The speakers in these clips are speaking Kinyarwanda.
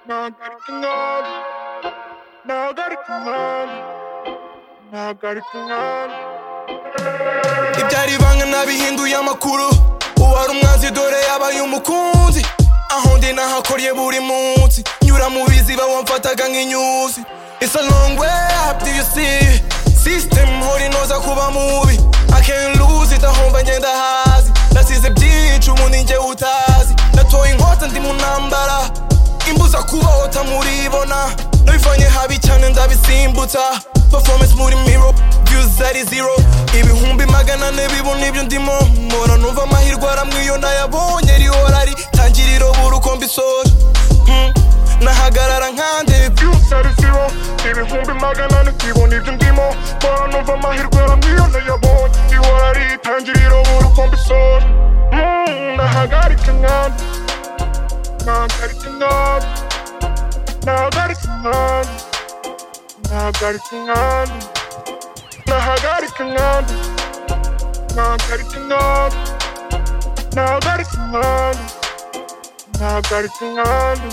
Nagartungan, Nagartungan, Nagartungan. ibyari ibanga nabihinduye amakuru uwari umwanzi dore yabaye umukunzi aho ndi nahakorye buri munsi nyura mu biziba wamfataga nk'inyuzi It's a long way up, do you see? System hora inoza kuba mubi I can't lose it, aho mva ngenda hasi Nasize byinshi ubu ni njye utazi Natoye inkota ndi mu ntambara imbuza kubaho tamuribona Nabivanye habi cyane ndabisimbutsa Performance muri mirror, views ari zero Ibihumbi magana ane bibu nibyo ndimo Mpora numva amahirwe aramwe iyo nayabonye rihora ritangiriro buruko mbisoje Hmm, Nahagarara nkande Views ari zero, ibihumbi magana ane sibona ibyo ndimo Mbora numva amahirwe aramwiyona yabonye Ihora ari itangiriro buruko mbisora Mm, Nahagarika inkanda, Nagarika inkanda, Nagarika inkanda, Nagarika inkanda, Nahagarika inkanda, Nagarika inkanda, Nagarika inkanda, Nagarika inkanda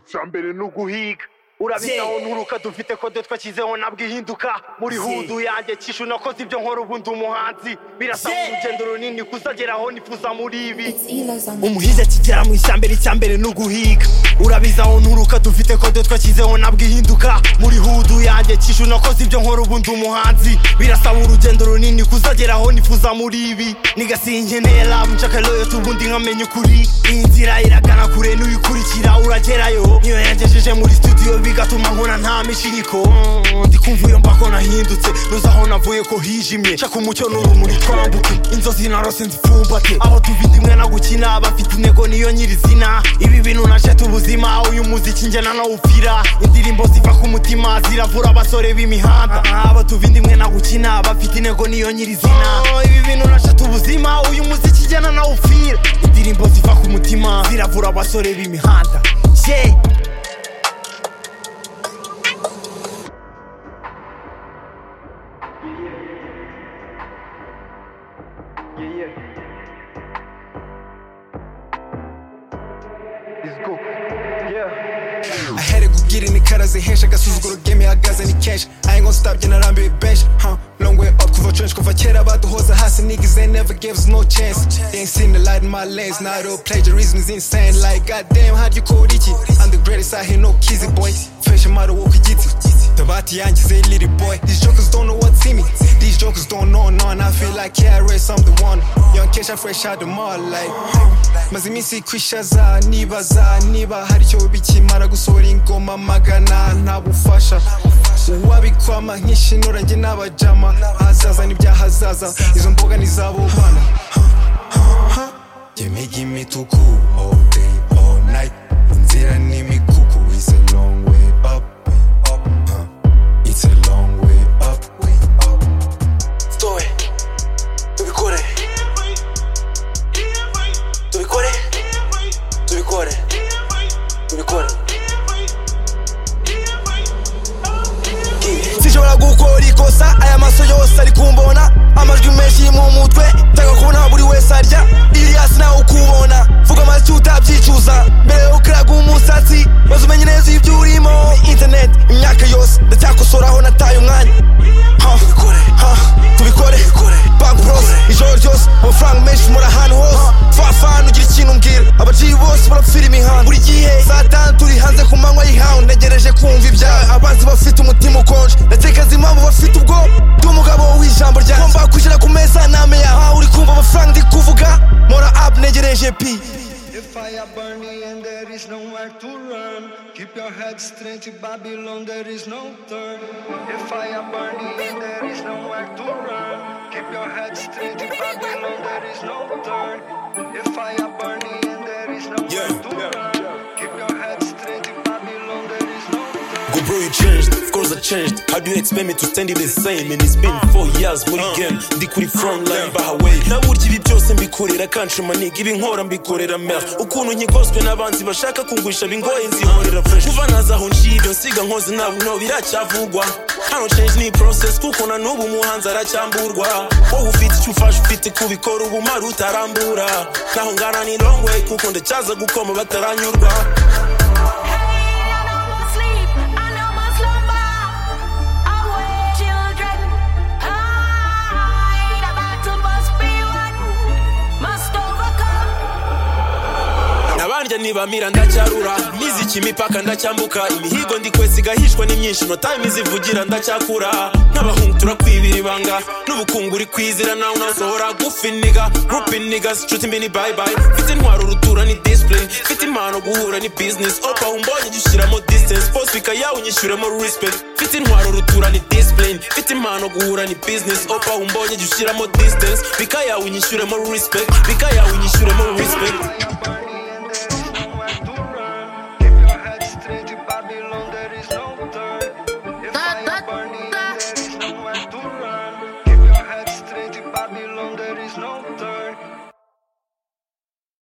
icya mbere ni uguhiga urabitaho nturuka dufite kode twakizeho nabwihinduka muri hudu yanjye kishu nakoze ibyo nkora ubundi umuhanzi birasaba urugendo runini kuzageraho nifuza muri ibi It's Elo's on umuhizi akigera mu ishyamba icyambere ni uguhiga urabizi aho nturuka dufite kode twakizeho nabwo ihinduka muri hudu yanjye kishu nakoze ibyo nkora ubundi umuhanzi birasaba urugendo runini kuzageraho nifuza muri ibi nigasiye inkeneye love nshaka loyalty ubundi nkamenya ukuri iyi nzira iragana kure n'uyikurikira uragerayo niyo yangejeje muri studio bigatuma nkora nta mishiriko Mm, ndi kumva iyo mbako nahindutse nuza aho navuye ko hijimye shaka umucyo n'urumuri twambuke inzozi narose nzifumbate aho tuvita imwe na gukina abafite intego niyo nyirizina ibi bintu nasheta ubuzima uyu muziki njye nanawupfira indirimbo ziva ku mutima ziravura abasore b'imihanda aba tuvinda imwe na gukina abafite intego niyo nyirizina Oh, ibi bintu nasheta ubuzima uyu muziki njye nanawupfira indirimbo ziva ku mutima ziravura abasore b'imihanda yeah. I had to go get in the cutters and henshi agasuzuguro game ihagaze ni kenshi I ain't gonna stop njye narambiwe benshi huh? long way up kuva trench kuva kera baduhoza hasi niggas they never gave us no chance they ain't seen the light in my lens now the plagiarism is insane like goddamn how you call iki I'm the greatest I hear no kizzy boy fashion model woke igiti tabati yanjye say little boy these jokers don't know what's in me these jokers don't know none I feel like yeah I raised I'm the one young Kesha fresh out the mall like maze iminsi kwishaza nibaza niba hari icyo bikimara gusohora ingoma magana nta bufasha uwabikwama nk'ishinura njye n'abajama ahazaza n'ibyahazaza izo mboga ni izabo bana Jye miga imituku all day all night inzira ni imikuku it's a long way up huh. it's a long way up Stowe tubikore tubikore tubikore tubikore sinshobora gukora ikosa aya maso yose ari kumbona amajwi menshi yo mu mutwe nshaka kubona buri wese arya iriyasi nawe ukubona vuga amazwi utabyicuza mbere yo kuraga umusatsi maze umenye neza ibyo urimo internet imyaka yose ndacyakosoraho nataye umwanya Ha, ha, tubikore bankrose ijoro ryose amafaranga menshi muri ahantu hose fafana ugira ikintu mbwira abaciyi bose barapfira imihanda buri gihe saa tanu turi hanze ku manywa y'ihawe ntegereje kumva ibyawe abanzi bafite umutima ukonje ndatekereza impamvu bafite ubwoba ndi umugabo w'ijambo ryanjye ngomba kwishyira ku meza name yawe aho uri kumva amafaranga ndi kuvuga mora apu ntegereje pi The fire burning and there is nowhere to run. Keep your head straight, Babylon, there is no turn. The fire burning and there is nowhere to run. Keep your head straight, Babylon, there is no turn. The fire burning and there is nowhere to run. Keep your head straight, Babylon, there is no turn. Go bro, you changed, of course I changed. How do you expect me to stand it the same? And it's been four years, muri game, ndi kuri front line bahawe. Naburyo ibi byose mbikorera country money, ibi nkora mbikorera mer. Ukuntu nkigoswe n'abanzi bashaka kungurisha bingoye nzihorera fresh. Kuva naza aho nshibe nsiga nkoze nabo nto biracyavugwa. hano change ni process kuko na n'ubu umuhanzi aracyamburwa wowe ufite icyo ufashe ufite kubikora ubu umara utarambura naho ngana ni long way kuko ndacyaza gukoma bataranyurwa abandya ntibamira ndacyarura n'iziki imipaka ndacyambuka imihigo ndi kwesa igahishwa n'imyinshi inota imizivugira ndacyakura nk'abahungu turakwibira ibanga n'ubukungu uri kwizira nawe unasohora gufi niga gurupe niga sicuti mbi ni bayibayi mfite intwaro urutura ni disipurine mfite impano guhura ni bizinesi opa umbonye jya ushyiramo disitansi posifika yawe unyishyuremo risipegiti mfite intwaro urutura ni disipurine mfite impano guhura ni bizinesi opa umbonye jya ushyiramo disitansi bika yawe unyishyuremo risipegiti bika yawe unyishyuremo risipegiti